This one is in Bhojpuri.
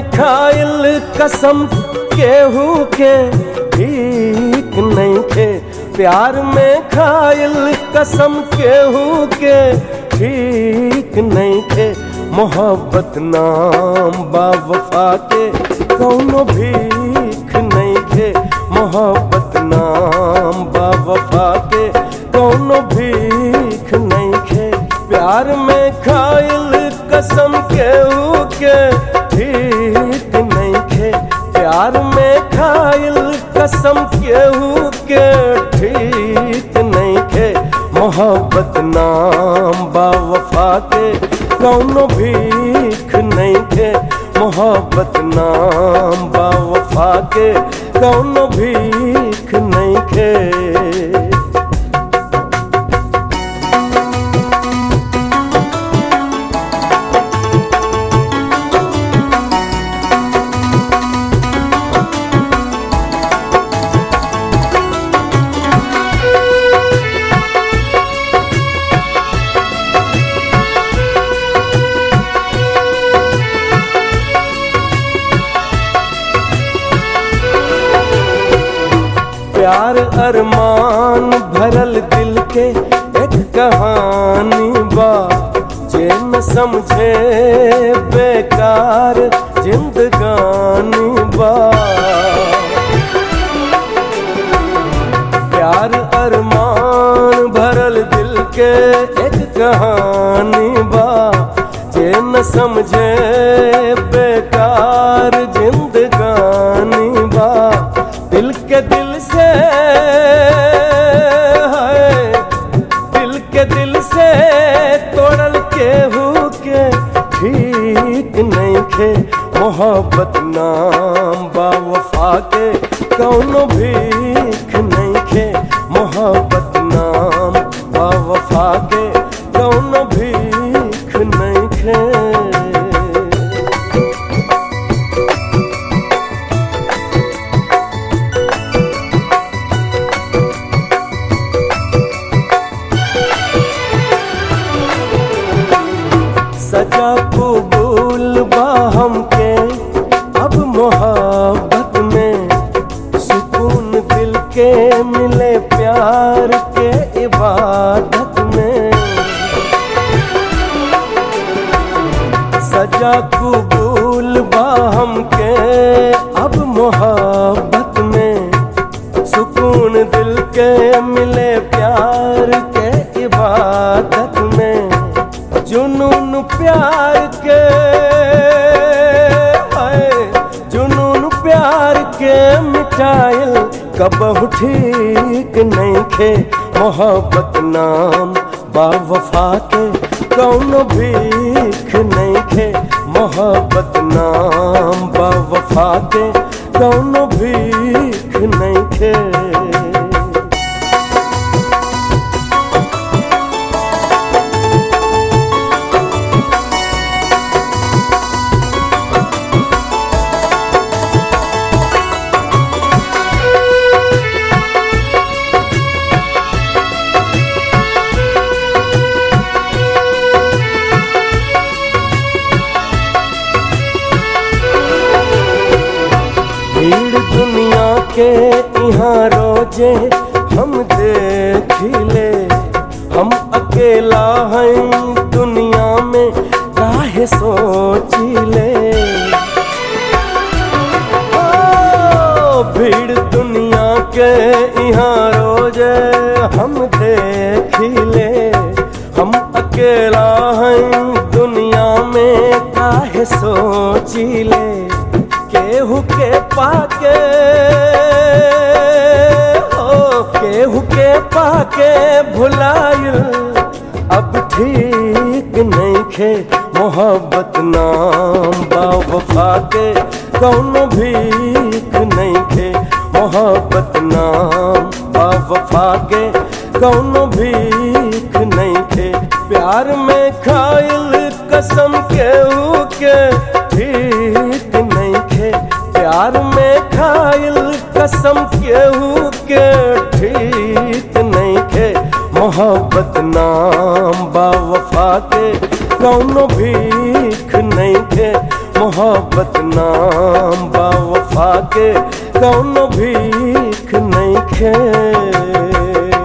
खाइल कसम केहू के ठीक नहीं खे प्यार में खाइल कसम केहू के ठीक नहीं खे मोहब्बत नाम बावफा के कौनो भीख नहीं खे मोहब्बत नाम बावफा के कौनो भीख नहीं खे प्यार में खाइल कसम केहू के ठीक नहीं खे प्यार में खाइल कसम केहू के ठीक नहीं खे मोहब्बत नाम बावफा के कौनो भीख नहीं खे मोहब्बत नाम बावफा के कौनो भीख नहीं खे प्यार अरमान भरल दिल के एक कहानी बा जे न समझे बेकार जिंदगानी बा प्यार अरमान भरल दिल के एक कहानी बा जे न समझे बेकार जिंदगानी बा दिल के दिल से है दिल के दिल से तोड़ल केहू के ठीक नहीं खे मोहब्बत नाम बावफा के कौनो भीख नहीं खे मोहब्बत नाम बावफा के कौनो भीख नहीं खे सजा कबूल बा हमके अब मोहब्बत में सुकून दिल के मिले प्यार के इबादत में सजा कबूल बा हमके अब मोहब्बत में सुकून दिल के मिले प्यार के इबादत में जुनून प्यार के हाय जुनून प्यार के मिटाइल कबहु ठीक नहीं खे मोहब्बत नाम बावफा के कौनो भीख नहीं खे मोहब्बत नाम बावफा के कौनो भीख नहीं खे भीड़ दुनिया के यहाँ रोजे हम देखिले हम अकेला हैं दुनिया में काहे सोचिले ओ, भीड़ दुनिया के यहाँ रोजे हम देखिले हम अकेला हैं दुनिया में काहे सोचिले केहू के पाके हो केहू के पाके भुलाइल अब ठीक नहीं खे मोहब्बत नाम बावफा के कौनो भीख नहीं खे मोहब्बत नाम बावफा के कौनो भीख नहीं खे प्यार में खाइल कसम केहू के ठीक नहीं खे प्यार में खाइल कसम केहू के ठीक नहीं खे मोहब्बत नाम बावफा के कौनो भीख नहीं खे मोहब्बत नाम बा वफा के कौनो भीख नहीं खे